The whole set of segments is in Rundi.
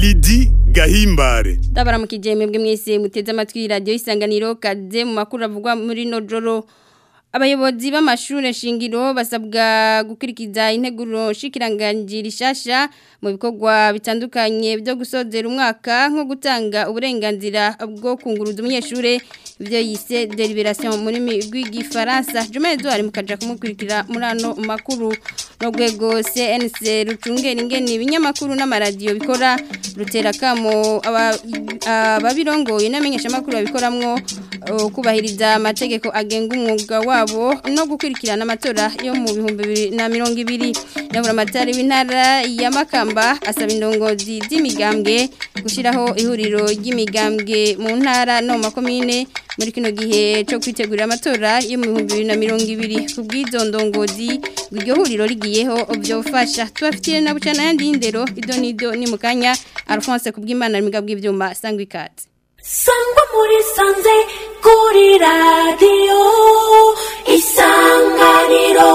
Lidi Gahimbare Dabara mukijeme bwe mwese muteze amatwi radio isanganiro kaze mu makuru avugwa muri nojoro Abayobozi b'amashure shingiro basabwa gukurikiza integuro shikiranganji rishasha mu bikorwa bitandukanye byo gusozera umwaka nko gutanga uburenganzira bwo kunguruza umunyeshure ibyo yise deliberation muri rw'igifaransa Jumezo ari mukaja kumukurikira muri ano makuru no gwego CNC rucungera ingene ibinyamakuru n'amaradiyo bikora rutera kamo ababirongoye n'amenyesha makuru babikoramwo uh, kubahiriza amategeko agenga umwuga wabo no gukurikirana amatora yo mu bihumbi bibiri na mirongo ibiri ndabura amatari w'intara ya Makamba asaba indongozi z'imigambwe gushyiraho ihuriro ry'imigambwe mu ntara no mu makomine muri kino gihe cyo kwitegurira amatora yo mu bihumbi bibiri na mirongo ibiri ku bw'izo ndongozi iryo huriro rigiyeho byofasha tubafitiye na bucana yandi y'indero ido n'ido ni mu kanya Alphonse kubw'Imana n'imiga bw'ibyuma sangwa ikaze sangwa muri sanze kuri radiyo isanganiro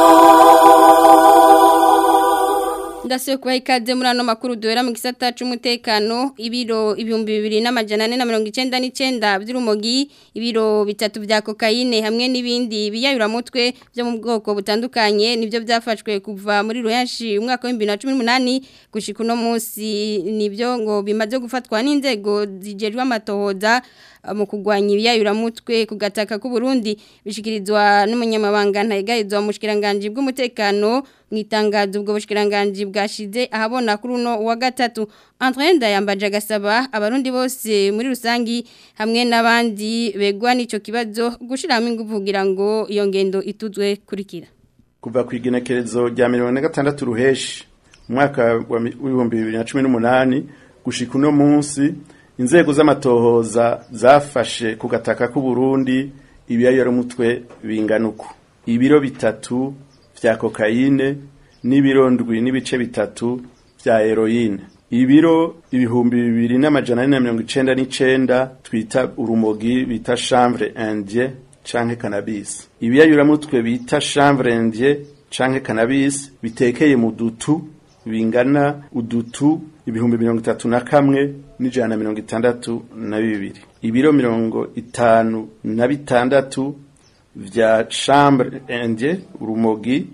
Ndasiyo kubaha ikaze muri ano makuru duhera mu gisata c'umutekano ibiro ibihumbi bibiri n'amajana ane na mirongo icenda n'icenda vy'urumogi ibiro bitatu vya kokayine hamwe n'ibindi biyayuramutwe vyo mu bwoko butandukanye nivyo vyafashwe kuva muri ruyanshi umwaka w'ibihumbi na cumi n'umunani gushika uno munsi nivyo ngo bimaze gufatwa n'inzego zijejwe amatohoza mu kugwanya ibiyayuramutwe ku gataka k'u Burundi bishikirizwa n'umunyamabanga ntayigarizwa mu bushikiranganje bw'umutekano mu itangazo ubwo bushikiranganje bwashize ahabona kuri uno wa gatatu André Ndayambaje agasaba abarundi bose muri rusangi hamwe n'abandi begwa n'ico kibazo gushiramo ingufu kugira ngo iyo ngendo ituzwe kurikira kuva ku igenekerezo rya mirongo na gatandatu ruheshi umwaka w'ibihumbi bibiri na cumi n'umunani gushika uno munsi inzego z'amatohoza zafashe ku gataka k'u Burundi ibiyayuramutwe bingana uku ibiro bitatu vya kokayine n'ibiro ndwi n'ibice bitatu vya heroine ibiro ibihumbi bibiri n'amajana ane na mirongo icenda n'icenda twita urumogi bita chanvre indien canke cannabis ibiyayuramutwe bita chanvre indien canke cannabis bitekeye mu dutu bingana udutu ibihumbi mirongo itatu na kamwe n'ijana na mirongo itandatu na bibiri ibiro mirongo itanu na bitandatu vya chambre indien urumogi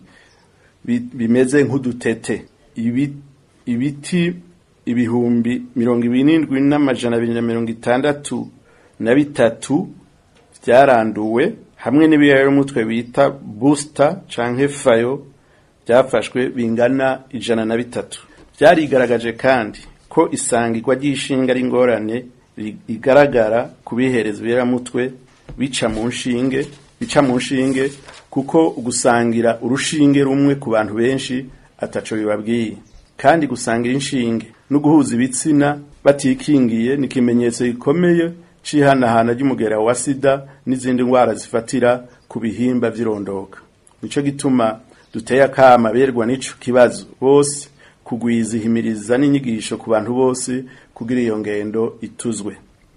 bimeze nk'udutete ibi, ibiti ibihumbi mirongo ibiri n'indwi n'amajana abiri na mirongo itandatu na bitatu vyaranduwe hamwe n'ibiyayuramutwe bita booster canke fayo byafashwe bingana ijana na bitatu byarigaragaje kandi ko isangirwa ry'ishinga ari ingorane igaragara ku bihereza ibiramutwe bica mu nshinge bica mu nshinge kuko gusangira urushinge rumwe ku bantu benshi ataco bibabwiye kandi gusangira inshinge no guhuza ibitsina batikingiye ni ikimenyetso gikomeye c'ihanahana ry'umugera wa sida n'izindi ndwara zifatira ku bihimba vy'irondoka nico gituma duteye akama berwa n'ico kibazo bose kugwiza ihimiriza n'inyigisho ku bantu bose kugira iyo ngendo ituzwe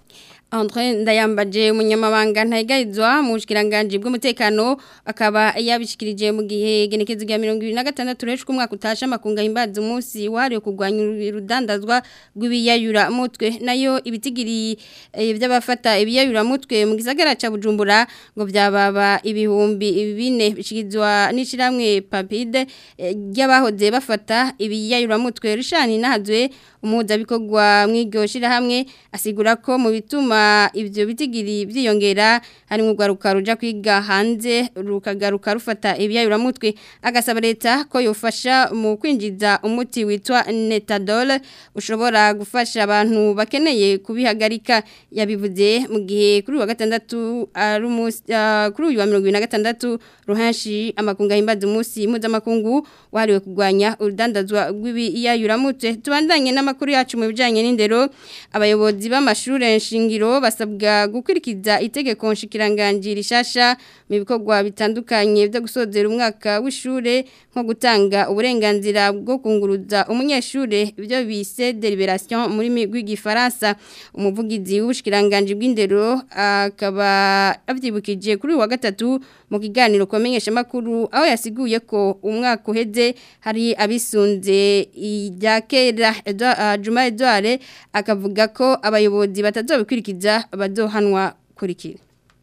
Andre ndayambaje umunyamabanga ntayigarizwa mu bushikiranganje bw'umutekano akaba yabishikirije mu gihe genekezo rya 2026 reshwe umwaka utasha makunga himbaza umunsi wari kugwanya urudandazwa rw'ibiyayura mutwe nayo ibitigiri by'abafata ibiyayura mutwe mu gisagara ca Bujumbura ngo byababa ibihumbi bine bishikizwa n'ishiramwe Papide ry'abahoze bafata ibiyayura mutwe rishani nahazwe umuhuza bikorwa mw'iryo shirahamwe asigura ko mu bituma ibyo bitigiri byiyongera hari nk'urwaruka ruja kwiga hanze rukagaruka rufata ibiyayuramutwe agasaba leta ko yofasha mu kwinjiza umuti witwa netadol ushobora gufasha abantu bakeneye kubihagarika yabivuze mu gihe kuri uwa gatandatu kuri uyu wa mirongo ibiri na gatandatu ruhanshi amakungu ahimbaza umunsi mpuzamakungu wahariwe kurwanya urudandazwa rw'ibiyayuramutwe tubandanye n'amakuru yacu mu bijyanye n'indero abayobozi b'amashuri nshingiro basabwa gukurikiza itegeko nshikiranganji rishasha mu bikorwa bitandukanye byo gusozera umwaka w'ishure nko gutanga uburenganzira bwo kunguruza umunyeshure ibyo bise deliberation muri rw'igifaransa umuvugizi w'ubushikiranganje bw'indero akaba avyibukije kuri wa gatatu mu kiganiro komenyesha makuru aho yasiguye ko umwaka uheze hari abisunze ijya kera uh, Juma Edouard akavuga ko abayobozi batazobikurikiza bazohanwa kurikira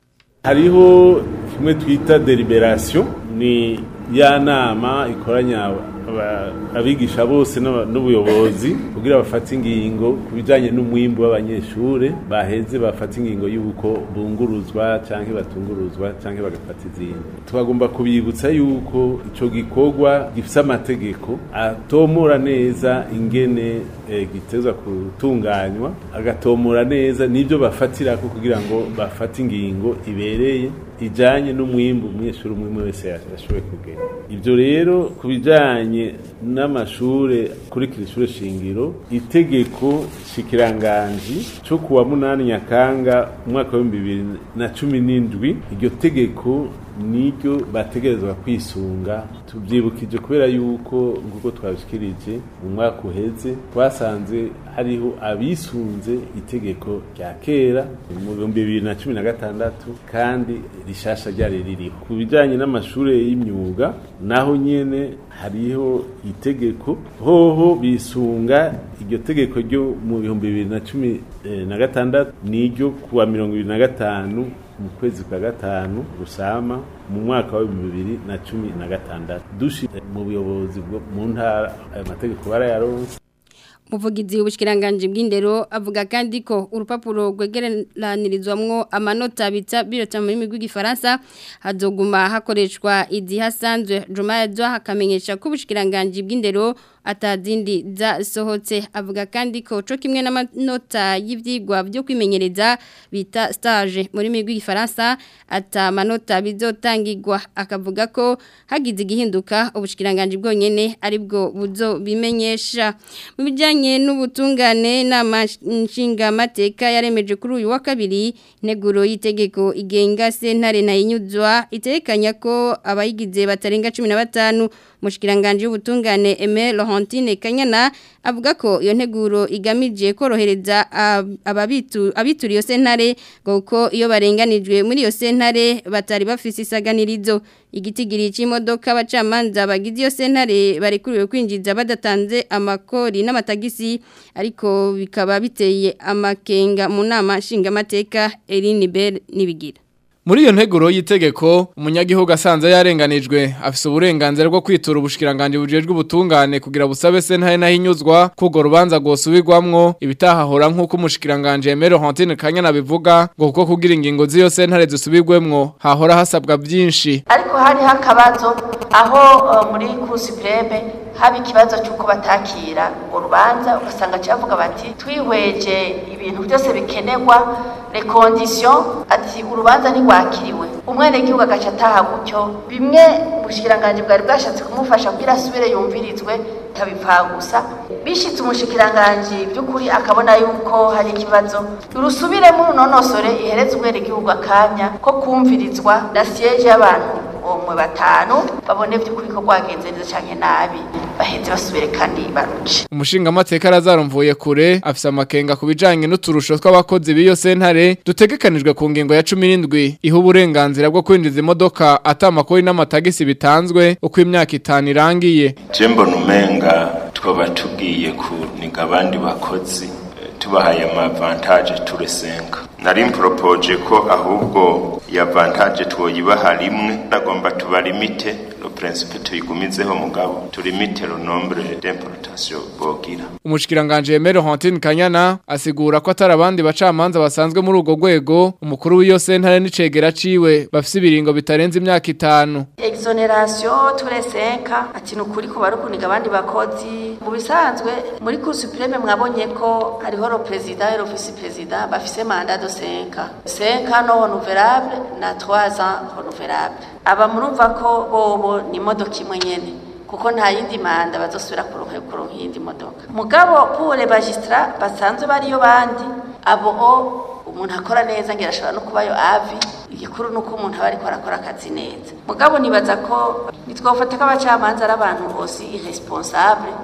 hariho kimwe twita deliberation ni ya nama ikoranya aba- abigisha bose n'aba- n'ubuyobozi kugira bafate ingingo ku bijanye n'umwimbu w'abanyeshure baheze bafate ingingo y'uko bunguruzwa canke batunguruzwa canke bagafata izindi twagomba kubibutsa yuko ico gikorwa gifise amategeko atomora neza ingene eh, gitezwa gutunganywa agatomora neza n'ibyo bafatirako kugira ngo bafate ingingo ibereye ijanye n'umwimbu umunyeshuri umwe umwe wese yashoboye kugenda ibyo rero ku bijanye n'amashure kurikira ishure shingiro itegeko shikiranganji cyo kuwa munani nyakanga umwaka w'ibihumbi bibiri na cumi n'indwi iryo tegeko niryo bategerezwa kwisunga tubyibukije kubera yuko nk'uko twabishikirije mu mwaka uheze twasanze hariho abisunze itegeko rya kera mu bihumbi bibiri na cumi na gatandatu kandi rishasha ryari ririho ku bijyanye n'amashuri y'imyuga naho nyene hariho itegeko hoho bisunga iryo tegeko ryo mu bihumbi bibiri na cumi eh, na gatandatu niryo kuwa mirongo ibiri na gatanu mu kwezi kwa gatanu rusama mu mwaka wa bibiri na cumi na gatandatu dushi mu buyobozi bwo mu ntara ayo mategeko barayaronse Muvugizi w'ubushikiranganje bw'indero avuga kandi ko urupapuro rwegeranirizwamwo amanota bita birota muri migwi gifaransa hazoguma hakoreshwa izihasanzwe Juma Edouard hakamenyesha ko ubushikiranganje bw'indero atazindi zasohotse avuga kandi ko co kimwe n'amanota y'ivyigwa byo kwimenyereza bita stage muri migwi gifaransa ata manota bizotangirwa akavuga ko hagize igihinduka ubushikiranganje bwonyene aribwo buzo bimenyesha mu bijanye n'ubutungane n'amashinga mateka yaremeje kuri uyu wa kabiri neguro y'itegeko igenga sentare na inyuzwa itekanya ko abayigize batarenga 15 mushikiranganje y'ubutungane Aimé Laurentine Kanyana avuga ko iyo nteguro igamije korohereza ababitu abitura iyo sentare kuko iyo barenganijwe muri iyo sentare batari bafise isaganirizo igitigiri cy'imodoka abacamanza bagize iyo sentare barekuriwe kwinjiza badatanze amakori n'amatagisi ariko bikaba biteye amakenga mu nama nshingamateka Eline Bell nibigira Muri iyo nteguro y'itegeko umunyagihugu asanze yarenganijwe afise uburenganzira bwo kwitura ubushikiranganje bujejwe ubutungane kugira busabe sentare nahinyuzwa kugo rubanza gosubirwamwo ibitahahora nkuko umushikiranganje Emero Hantine Kanyana bivuga ngo kuko kugira ingingo z'iyo sentare zisubirwemwo hahora hasabwa byinshi ariko hari hakabazo aho uh, muri Cour supreme haba ikibazo cy'uko batakira ngo rubanza ugasanga cyavuga bati twihweje ibintu byose bikenerwa les conditions ati urubanza ntigwakiriwe umwene gihugu agaca ataha gutyo bimwe ubushikiranganje bwari bwashatse kumufasha kugira asubire yumvirizwe tabipfa gusa bishitse umushikiranganje by'ukuri akabona yuko hari ikibazo urusubiremo runonosore ihereze umwene gihugu akanya ko kumvirizwa na siège y'abantu umwe batanu babone by'ukuri ko rwagenze neza cyane nabi baheze basubire kandi baruce umushinga amateka arazarumvuye kure afise amakenga ku bijanye n'uturusho tw'abakozi b'iyo sentare dutegekanijwe ku ngingo ya 17 iha uburenganzira bwo kwinjiza imodoka atamakori n'amatagisi bitanzwe uko imyaka itanu irangiye jembo numenga twaba tugiye kuniga abandi bakozi tubahaye amavantaje turesenga nari mporopoje ko ahubwo ya vantaje twoyibaha rimwe nagomba tubalimite lo principe tuyigumizeho mugabo tulimite lo nombre d'importation bogira umushikiranganje Emero Hantine Kanyana asigura ko atari abandi bacamanza basanzwe muri ugo rwego umukuru w'iyo sentare n'icegera ciwe bafise ibiringo bitarenze imyaka itanu exoneration turesenka ati nukuri ko barukuniga abandi bakozi mu bisanzwe muri Cour supreme mwabonye ko hariho lo president et le vice president bafise mandat de 5 5 ans non renouvelable na 3 ans renouvelable aba murumva ko bobo ni imodoka imwe nyene kuko nta yindi manda bazosubira kuronka kuronka iyindi modoka mugabo pour les magistrats basanzwe bariyo bandi abo umuntu akora neza ngira ashobora no kubayo avi igikuru nuko umuntu aba ariko arakora akazi neza mugabo nibaza ko nitwofata ko abacamanza ari abantu bose irresponsable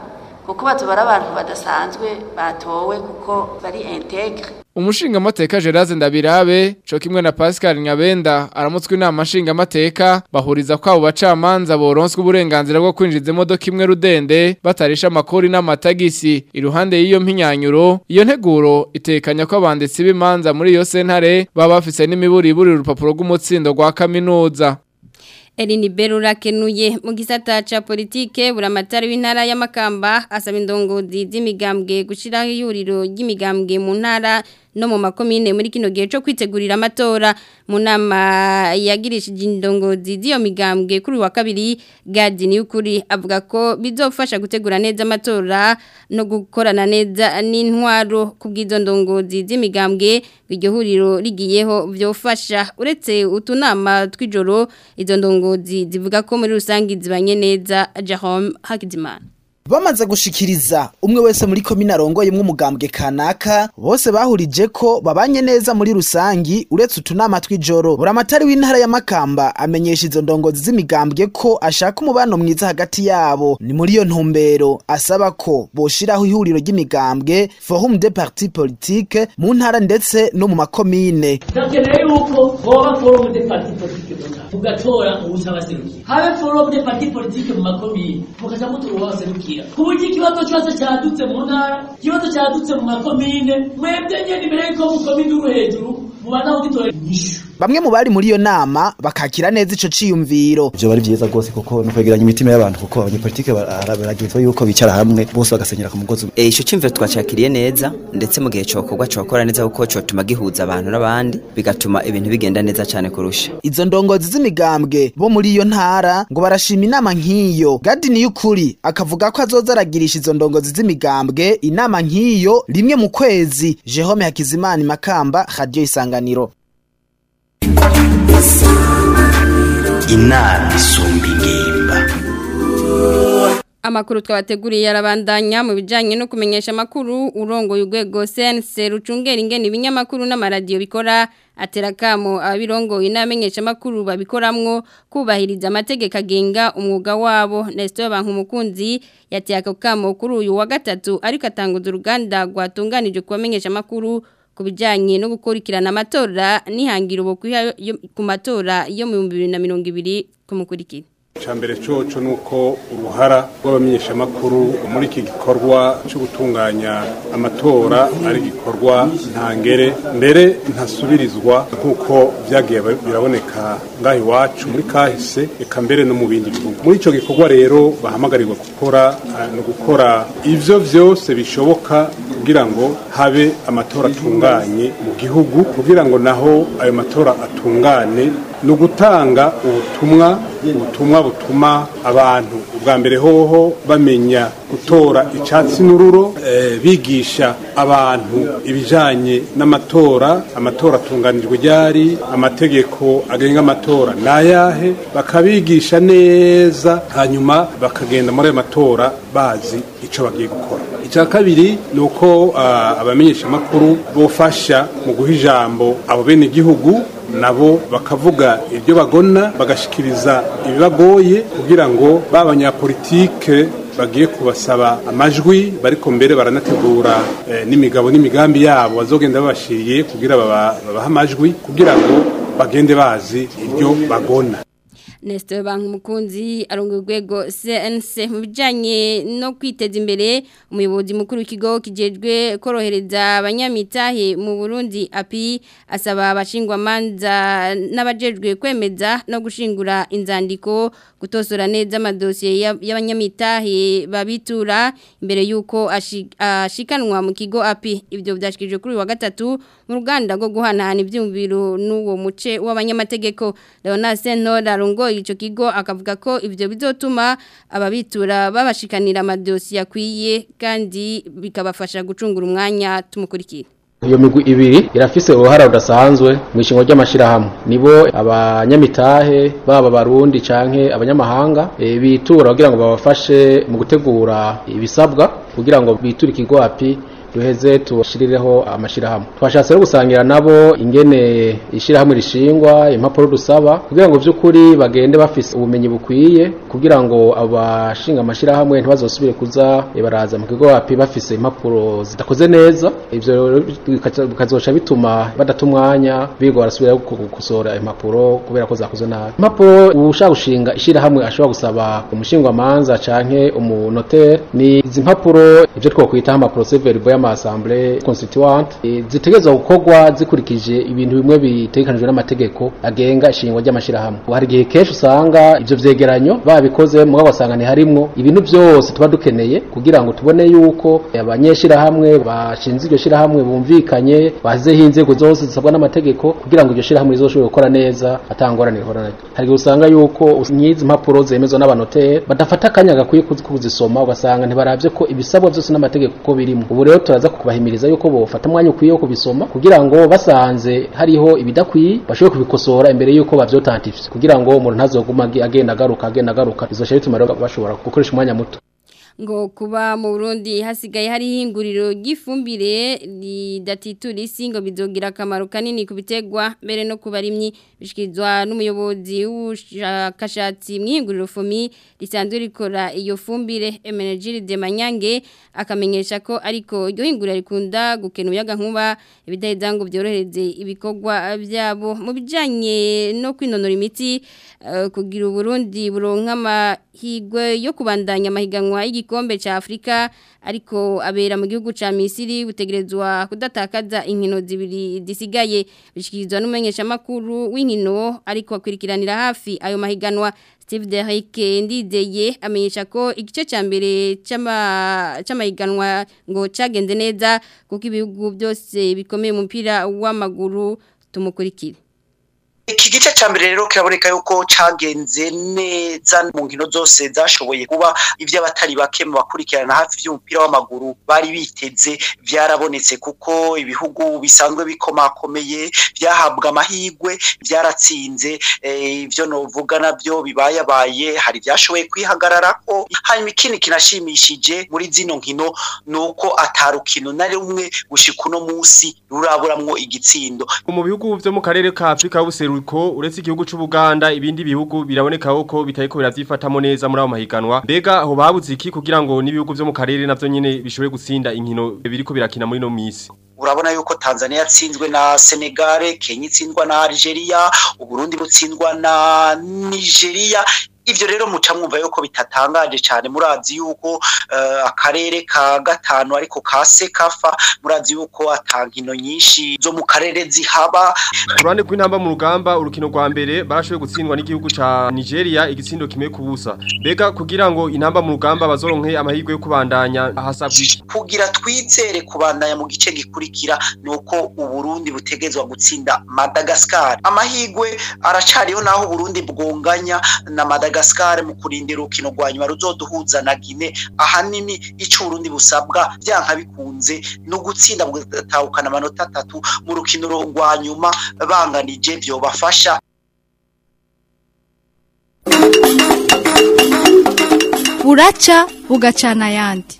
kuko batubara abantu badasanzwe batowe kuko bari integre Umushinga mateka Gerard Ndabirabe co kimwe na Pascal Nyabenda aramutswe inama nshinga mateka bahuriza kwabo bacamanza boronswe uburenganzira bwo kwinjiza imodoka imwe rudende batarisha amakori n'amatagisi iruhande y'iyo mpinyanyuro iyo nteguro itekanya ko abanditsi b'imanza muri iyo sentare baba bafise n'imiburiburi urupapuro rw'umutsindo rwa kaminuza Erini Berura kenuye mu gisata ca politike buramatari w'intara y'amakamba asaba indongozi z'imigambwe gushiraho ihuriro ry'imigambwe mu ntara no mu makomine muri kino gihe cyo kwitegurira amatora mu nama yagirishije indongozi z'iyo migambwe kuri wa kabiri Gadi Niyukuri avuga ko bizofasha gutegura neza amatora no gukorana neza n'intwaro kubw'izo ndongozi z'imigambwe iryo huriro rigiyeho byofasha uretse utunama tw'ijoro izo ndongozi zivuga ko muri rusange zibanye neza Jerome Hakizimana Bamaze gushikiriza umwe wese muri komine arongoye umugambwe kanaka bose bahurije ko babanye neza muri rusangi uretse utunama tw'ijoro buramatari w'intara ya Makamba amenyesha izo ndongozi z'imigambwe ko ashaka umubano mwiza hagati yabo ni muri iyo ntumbero asaba ko boshiraho ihuriro ry'imigambwe forum de parti politique mu ntara ndetse no mu makomine ndakeneye yuko hoba forum de parti politique mu ntara tugatora uwuzabaserukiye habe forum de parti politique mu makomine mukaja mutora uwabaserukira ku buryo ikibazo cyose cyadutse mu ntara ikibazo cyadutse mu makomine mwebwe nyene imbere yuko mukomine uri hejuru mubana kugitora inyishu Bamwe mu bari muri iyo nama bakakira neza ico ciyumviro. Byo bari byiza rwose kuko no kwegeranya imitima y'abantu kuko abanyepolitike baragizwe yuko bicara hamwe bose bagasenyera ku mugozi. Eh ico cimviro twacakiriye neza ndetse mu gihe cokorwa cokora neza kuko cotuma gihuza abantu n'abandi bigatuma ibintu bigenda neza cyane kurusha. Izo ndongozi z'imigambwe bo muri iyo ntara ngo barashima inama nk'iyo. Gadi Niyukuri akavuga ko azoza aragirisha izo ndongozi z'imigambwe inama nk'iyo rimwe mu kwezi. Jerome Hakizimana Makamba Radio Isanganiro. inama isumba ingimba Amakuru twabateguriye arabandanya mu bijanye no kumenyesha amakuru urongoye urwego CNC rucungera ingene ibinyamakuru n'amaradiyo bikora aterakamo abirongoye n'amenyesha amakuru babikoramwo kubahiriza amategeko agenga umwuga wabo Nestor Bankumukunzi yateye ako kamo kuri uyu wa gatatu ariko atanguza uruganda rwatunganije kubamenyesha amakuru ku bijyanye no gukurikirana amatora nihangira ubu ku matora yo mu bihumbi bibiri na mirongo ibiri kumukurikira Chambere coco nuko uruhara rw'abamenyeshamakuru muri iki gikorwa cyo gutunganya amatora ari gikorwa ntangere mbere ntasubirizwa nkuko byagiye biraboneka ngaho iwacu muri kahise eka mbere no mu bindi bihugu muri ico gikorwa rero bahamagarirwa gukora no gukora ivyo vyose bishoboka kugira ngo habe amatora atunganye mu gihugu kugira ngo naho ayo matora atungane ni ugutanga ubutumwa ubutumwa butuma abantu ubwa mbere hoho bamenya gutora icyatsi n'ururo bigisha abantu ibijyanye n'amatora amatora atunganijwe ryari amategeko agenga amatora ni ayahe bakabigisha neza hanyuma bakagenda muri ayo matora bazi icyo bagiye gukora icya kabiri ni uko abamenyeshamakuru bofasha mu guha ijambo abo bene igihugu nabo bakavuga ibyo bagona bagashikiriza ibibagoye kugira ngo ba banyapolitike bagiye kubasaba amajwi bariko mbere baranategura n'imigabo n'imigambi yabo bazogenda babashiriye kugira babaha amajwi kugira ngo bagende bazi ibyo bagona Nestor Bankumukunzi arongo urwego CNC mu bijanye no kwiteza imbere umuyobozi mukuru w'ikigo kijejwe korohereza abanyamitahe mu Burundi API asaba abashingwa manza n'abajejwe kwemeza no gushingura inzandiko gutosora neza amadosiye y'abanyamitahe babitura imbere yuko ashikanwa mu kigo API ibyo byashikije kuri wa gatatu mu ruganda rwo guhanahana ibyumviro n'uwo muce w'abanyamategeko Leonard Sentora arongo ico kigo akavuga ko ivyo bizotuma ababitura babashikanira amadosiye akwiye kandi bikabafasha gucungura umwanya tumukurikira iyo migwi ibiri irafise uruhara rudasanzwe mu ishingo ry'amashirahamwe nibo abanyamitahe baba barundi canke abanyamahanga e, bitura kugira ngo babafashe mu gutegura ibisabwa kugira ngo biture ikigo api duheze tubashirireho amashirahamwe twashatse no gusangira nabo ingene ishirahamwe rishingwa impapuro dusaba kugira ngo vy'ukuri bagende bafise ubumenyi bukwiye kugira ngo abashinga amashirahamwe ntibazosubire kuza eh, baraza mu kigo wapi bafise impapuro zidakoze neza ivyo rero bikaza- bikazoca bituma badata umwanya biga barasubira gukosora impapuro kubera ko zakoze nabi impapuro ushaka gushinga ishirahamwe ashobora gusaba umushingwamanza canke umunotere ni izi mpapuro ivyo twokwita impapuro severbo y'amasamble constituante eh, zitegerezwa gukorwa zikurikije ibintu bimwe bitegekanijwe n'amategeko agenga ishingwa ry'amashirahamwe hari igihe kenshi usanga ivyo vyegeranyo babikoze mugabo wasanga ntiharimwo ibintu vyose tuba dukeneye kugira ngo tubone yuko abanyeshirahamwe bashinze iryo shirahamwe bumvikanye bazizeho inzego zose zisabwa n'amategeko kugira ngo iryo shirahamwe rizoshobore gukora neza atangorane rihora naryo hari igihe usanga yuko nyizi mpapuro zemezwa n'abanotere badafata akanya gakwiye kuzi- kuzisoma ugasanga ntibaravye ko ibisabwa vyose n'amategeko uko birimo ubu rero turaza kubahimiriza yuko bofata umwanya ukwiye wo kubisoma kugira ngo basanze hariho ibidakwiye bashobore kubikosora imbere yuko bavyotantifye kugira ngo umuntu ntazoguma agi- agenda agaruka agenda agaruka bizoca bituma rero bashobora gukoresha umwanya muto ngo kuba mu Burundi hasigaye hari ihinguriro ry'ifumbire ridatitura isi ngo bizogira akamaro kanini ku bitegwa mbere no ku barimyi bishikirizwa n'umuyobozi w'ubushakashatsi mu ihinguriro FOMI risanzwe rikora iyo fumbire Emenegiri de Manyange akamenyesha ko ariko iryo hinguriro rikunda gukena umuyaga nkuba ibidaheza ngo byorohereze ibikorwa byabo mu bijanye no kwinonora imiti eh, kugira Burundi buronka amahigwe yo kubandanya amahiganwa y'igikombe ca Afrika ariko abera mu gihugu ca Misiri butegerezwa kudatakaza inkino zibiri disigaye bishikirizwa n'umumenyesha makuru w'inkino ariko akwirikiranira hafi ayo mahiganwa Steve Derrick ndizeye amenyesha ko igice ca mbere c'ama c'amahiganwa ngo cagenze neza kuko ibihugu byose bikomeye mu mupira w'amaguru tumukurikire iki gice cya mbere rero kiraboneka yuko cyagenze neza mu nkino zose zashoboye kuba iby'abatari bake mu bakurikirana hafi by'umupira w'amaguru bari biteze byarabonetse kuko ibihugu bisanzwe bikomakomeye byahabwa amahirwe byaratsinze eh, ibyo novuga nabyo bibayabaye hari byashoboye kwihagararako hanyuma ikindi kinashimishije muri zino nkino ni uko atarukino na rumwe gushika uno munsi ruraburamwo igitsindo mu bihugu byo mu karere ka Afrika y'ubuseruko uretse igihugu cy'u Buganda ibindi bihugu biraboneka ko bitariko biravyifatamo neza muri abo mahiganwa mbega aho babuze iki kugira ngo n'ibihugu byo mu karere navyo nyene bishobore gutsinda inkino biriko birakina muri no misi urabona yuko Tanzania yatsinzwe na Senegal Kenya itsindwa na Algeria Uburundi butsindwa na Nigeria ivyo rero muca mwumva yuko bitatangaje cyane murazi yuko uh, akarere ka gatanu ariko ka sekafa murazi yuko atankino nyinshi zo mu karere zihaba Kurane kw'intamba mu rugamba urukino rwa mbere barashoboye gutsindwa n'igihugu ca Nigeria igitsindo kimwe ku busa mbega kugira ngo intamba mu rugamba bazoronke amahirwe yo kubandanya hasabwa iki kugira twizere kubandanya mu gice gikurikira nuko uburundi butegezwa gutsinda Madagascar amahirwe aracariho naho uburundi bwonganya na Madagascar mu kurindira urukino rwa nyuma ruzoduhuza na Guinea ahanini ico uburundi busabwa byanka bikunze no gutsinda bugatahukana amanota atatu mu rukino rwa nyuma banganije byobafasha buraca bugacana ayandi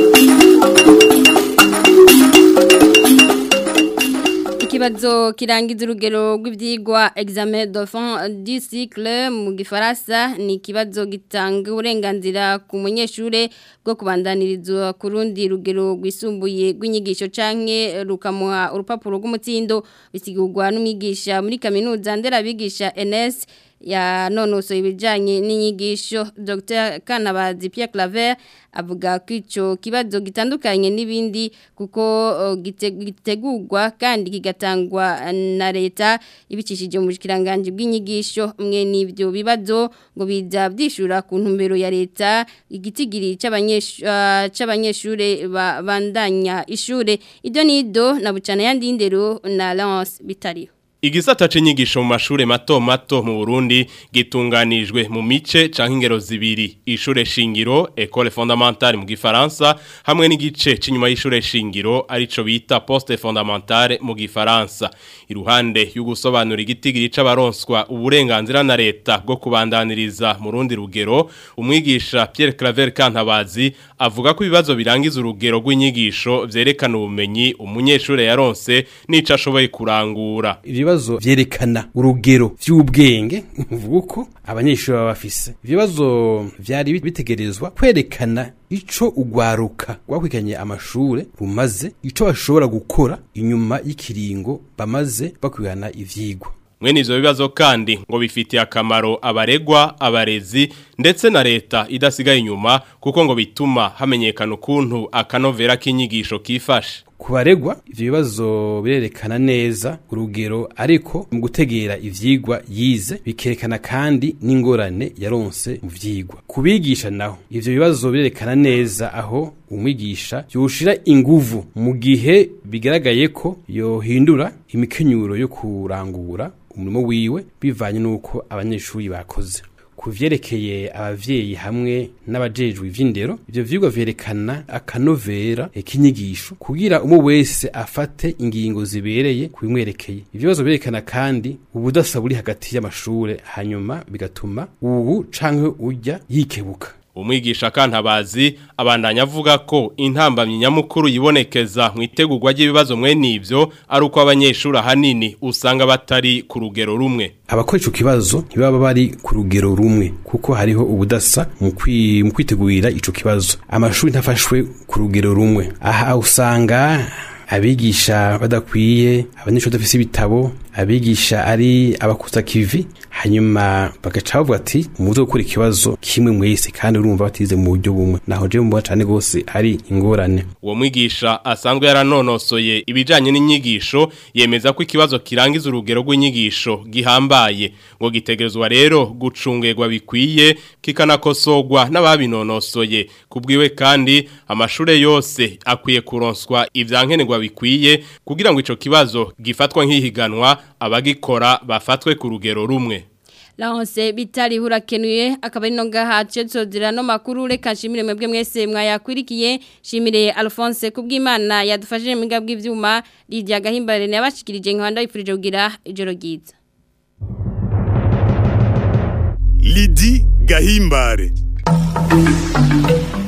Ikibazo kirangiza urugero rw'ivyigwa examen de fin du cycle mu gifaransa ni ikibazo gitanga uburenganzira ku munyeshure bwo kubandanirizwa ku rundi rugero rwisumbuye rw'inyigisho canke rukamuha urupapuro rw'umutsindo bisigurwa n'umwigisha muri kaminuza nderabigisha NS ya nonoso ibijanye n'inyigisho Dr Kanabazi Pierre Claver avuga ko ico kibazo gitandukanye n'ibindi kuko uh, gite- gitegurwa kandi kigatangwa na leta ibicishije mu bushikiranganje bw'inyigisho mwe n'ivyo bibazo ngo biza byishura ku ntumbero ya leta igitigiri c'abanyeshure uh, c'abanyeshure ba- bandanya ishure ido nido na bucana yandi ndero na Lance bitariho Igisata c'inyigisho mu mashure mato mato mu Burundi gitunganijwe mu mice canke ingero zibiri ishure shingiro école fondamentale mu gifaransa hamwe n'igice c'inyuma y'ishure shingiro arico bita poste fondamentale mu gifaransa iruhande y'ugusobanura igitigiri c'abaronswa uburenganzira na leta bwo kubandaniriza mu rundi rugero umwigisha Pierre Claver Kantabazi avuga ko ibibazo birangiza urugero rw'inyigisho vyerekana ubumenyi umunyeshuri yaronse n'ico ashoboye kurangura ibibazo vyerekana urugero vy'ubwenge mvuga uko abanyeshuri baba bafise ibibazo vyari bitegerezwa kwerekana ico ugwaruka rwakwikanye amashure rumaze ico bashobora gukora inyuma y'ikiringo bamaze bakwigana ivyigwa Mwene ivyo bibazo kandi ngo bifitiye akamaro abaregwa, abarezi ndetse na leta idasigaye inyuma kuko ngo bituma hamenyekana ukuntu akanovera k'inyigisho kifashe. ku baregwa ivyo bibazo birerekana neza urugero ariko mu gutegera ivyigwa yize bikerekana kandi n'ingorane yaronse mu vyigwa kubigisha naho ivyo bibazo birerekana neza aho umwigisha yoshira inguvu mu gihe bigaragaye ko yohindura imikenyuro yo kurangura umurimo wiwe bivanye n'uko abanyeshuri bakoze ku vyerekeye abavyeyi hamwe n'abajejwe ivy'indero ivyo vyigwa vyerekana akanovera k'inyigisho kugira umwe wese afate ingingo zibereye kubimwerekeye ibibazo vyerekana kandi ubudasa buri hagati y'amashure hanyuma bigatuma ubu canke urya yikebuka Umwigisha kantabazi abandanya avuga ko intambamyi nyamukuru yibonekeza mu itegurwa ry'ibibazo mwene ivyo ari uko abanyeshuri ahanini usanga batari ku rugero rumwe. abakora ico kibazo ntibaba bari ku rugero rumwe kuko hariho ubudasa mu kwi- mu kwitegurira ico kibazo amashuri ntafashwe ku rugero rumwe aha usanga abigisha badakwiye abanyeshuri badafise ibitabo abigisha ari abakuza kivi hanyuma bagaca bavuga ati muze gukora ikibazo kimwe mwese kandi urumva batize mu buryo bumwe naho je mbona cane gose ari ingorane Uwo mwigisha asanzwe yaranonosoye ibijanye n'inyigisho yemeza ko ikibazo kirangiza urugero rw'inyigisho gihambaye ngo gitegerezwa rero gucungerwa bikwiye kikanakosogwa n'ababinonosoye kubwiwe kandi amashure yose akwiye kuronswa ivyankenerwa bikwiye kugira ngo ico kibazo gifatwa nk'ihiganwa abagikora bafatwe ku rugero rumwe Lahonse bitari hurakenuye akaba ari no ngaha cyo no makuru reka nshimire mwebwe mwese mwayakwirikiye shimire Alphonse kubw'Imana yadufashije mu bw'ivyuma bw'ivyuma Lydia Gahimbare yabashikirije nkanda yifurije kugira ijoro ryiza Lidi Gahimbare